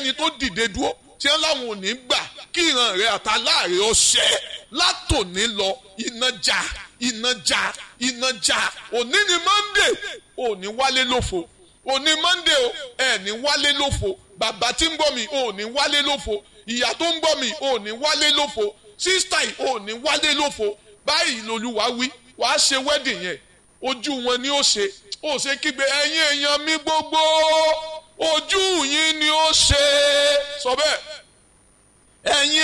ẹnikẹ́ni tó dìde dúró tí wọ́n láwọn ò ní gbà kí ìran rẹ̀ àtàláàrẹ̀ ọ̀ṣẹ́ látòní lọ iná já iná já iná já òní ni monday òní wálé lófo òní monday o ẹ̀ ní wálé lófo bàbá tí ń gbọ́ mi òní wálé lófo ìyá tó ń gbọ́ mi òní wálé lófo sísítà yìí òní wálé lófo báyìí lolúwa wí wàá ṣe wedding yẹn ojú wọn ni ó ṣe ó ṣe kígbe ẹ̀yin èèyàn mi gbogbo ojú yín ni ó ṣe sọ bẹ́ẹ̀ ẹ̀yin